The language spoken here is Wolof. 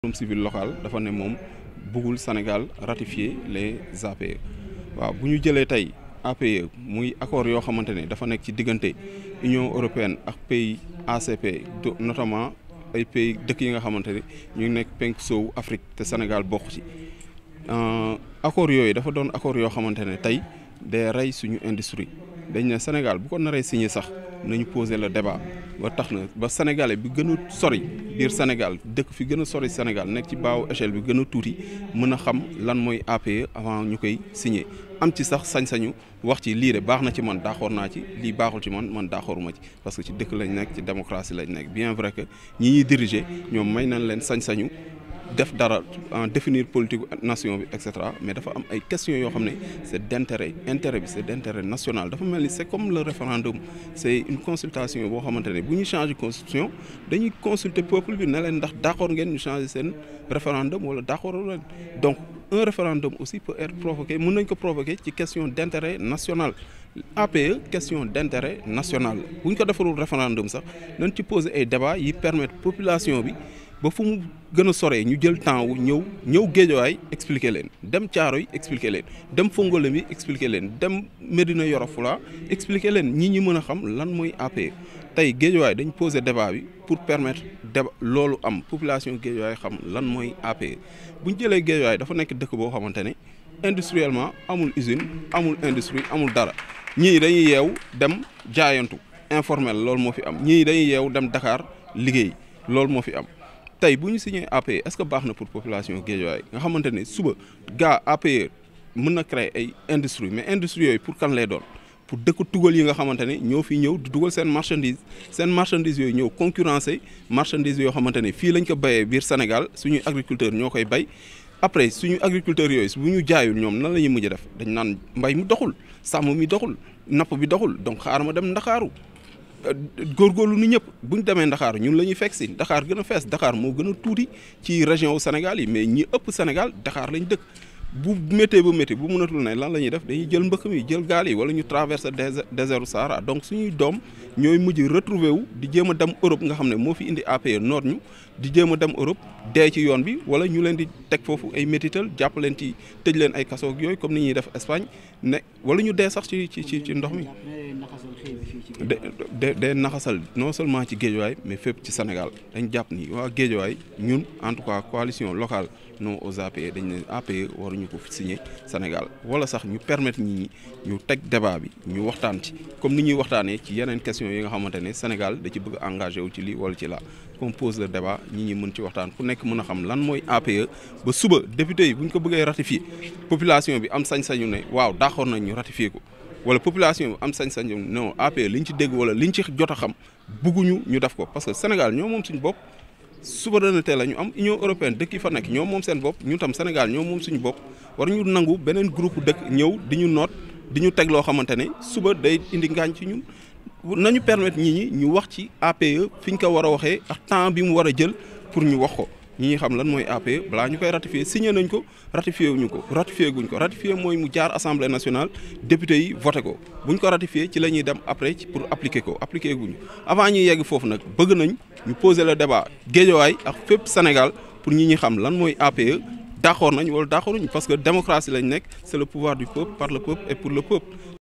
civil local dafa ne moom bëggul Sénégal ratifier les APE waaw bu ñu jëlee tey APE muy accord yoo xamante ne dafa nekk ci diggante Union européenne ak pays ACP notamment ay pays dëkk yi nga xamante ne ñu nekk penk soowu Afrique te Sénégal bokk ci accord yooyu dafa doon accord yoo xamante ne tey day rey suñu industrie dañ ne Sénégal bu ko naree signé sax nañu poser le débat ba tax na ba sénégalais bi gën a sori biir Sénégal dëkk fi gën a sori Sénégal nekk ci baawu échelle bi gën a tuuti mën a xam lan mooy APE avant ñu koy signé am ci sax sañ-sañu wax ci lii de baax na ci man d'accord naa ci lii baaxul ci man man d'accorduma ci parce que ci dëkk lañ nekk ci démocratie lañ nekk bien vrai que ñi ñuy diriger ñoom may nañ leen sañ-sañu def dara en définir politique nation bi et cetera mais dafa am ay questions yoo xam ne c'est d'intérêt intérêt bi c'est d'intérêt national dafa mel ni c'est comme le référendum c'est une consultation boo xamante ne bu ñu changer constitution dañuy consulter peuple bi ne leen ndax d'accord ngeen ñu changer seen référendum wala d'accord leen donc un référendum aussi peut être provoqué mën nañ ko provoquer ci question d'intérêt national APE question d'intérêt national bu ñu ko defarul référendum sax nañ ci poser ay débats yi permettre population bi ba fu mu gën a soree ñu jël temps wu ñëw ñëw géejawaay expliquer leen dem caaro yi expliquer leen dem fongole mi expliquer leen dem Médina Yoro Fula expliquer leen ñi ñi mën a xam lan mooy APE tey géejawaay dañ poser débat bi pour permettre débat loolu am population géejawaay xam lan mooy APE bu ñu jëlee géejawaay dafa nekk dëkk boo xamante ne industriellement amul usine amul industrie amul dara ñii dañuy yeew dem jaayantu informel loolu moo fi am ñii dañuy yeew dem Dakar liggéey loolu moo fi am tey bu ñu signé APE est-ce que baax na pour population Guédiawaye nga xamante ne suba gaa APE mën na créer ay industrie mais industrie yooyu pour kan lay doon pour dëkk tugal yi nga xamante ne ñoo fi ñëw di dugal seen marchandise seen marchandise yooyu ñëw concurrencer marchandise yoo xamante ne fii lañ ko béyee biir Sénégal suñuy agriculteur ñoo koy bay après suñu agriculteurs yooyu bu ñu jaayul ñoom nan la ñuy mujj def dañ naan mbay mi doxul sàmm mi doxul napp bi doxul donc xaaral ma dem Ndakaaru góorgóorlu ni ñëpp bu ñu demee Dakar ñun la ñuy fekk si Dakar gën a fees Dakar moo gën a tuuti ci région wu Sénégal yi mais ñi ëpp Sénégal Dakar lañ dëkk bu méttee ba métti bu mënatul ne lan la ñuy def dañuy jël mbëkk mi jël gaal yi wala ñu traverser désert Sahara donc suñuy doom ñooy mujj retrouver wu di jéem a dem Europe nga xam ne moo fi indi APE noot ñu di jéem a dem Europe dee ci yoon bi wala ñu leen di teg foofu ay métital jàpp leen ci tëj leen ay kaso yooyu comme ni ñuy def Espagne ne wala ñu dee sax ci ci ci ndox mi. de de de naxasal non seulement ci géejuwaay mais fépp ci Sénégal dañ jàpp ni waa géejuwaay ñun en tout cas coalition locale non aux APE dañ ne APE waruñu ko signer Sénégal wala sax ñu permettre ñi ñu teg débat bi ñu waxtaan ci comme ni ñuy waxtaanee ci yeneen question yi nga xamante ne Sénégal da ci bëgg engagé wu ci lii wala ci la qu'on pose le débat ñi ñi mën ci waxtaan ku nekk mën a xam lan mooy APE ba suba député yi bu ñu ko bëggee ratifier population bi am sañ-sañu ne waaw d'accord nañ ñu ratifier ko wala population bi am sañ-sañ non APE liñ ci dégg wala liñ ci jot a xam bugguñu ñu def ko parce que Sénégal ñoo moom suñu bopp souveraineté la ñu am Union européenne dëkk yi fa nekk ñoo moom seen bopp ñu tam Sénégal ñoo moom suñu bopp war ñu nangu beneen groupe dëkk ñëw di ñu noot di ñu teg loo xamante ne suba day indi ngaañ ci ñun nañu permettre ñi ñi ñu wax ci APE fi ñu ko war a waxee ak temps bi mu war a jël pour ñu wax ko ñi ñi xam lan mooy APE balaa ñu koy ratifier signé nañ ko ratifié wuñu ko ratifié guñ ko ratifié mooy mu jaar assemblée nationale député yi voté ko buñ ko ratifié ci la ñuy dem après ci pour appliquer ko appliquer guñu avant ñuy yegg foofu nag bëgg nañ ñu poser le débat Guédiawaye ak fépp Sénégal pour ñi ñi xam lan mooy APE d'accord nañ wala d'accorduñ parce que démocratie lañ nekk c'est le pouvoir du peuple par le peuple et pour le peuple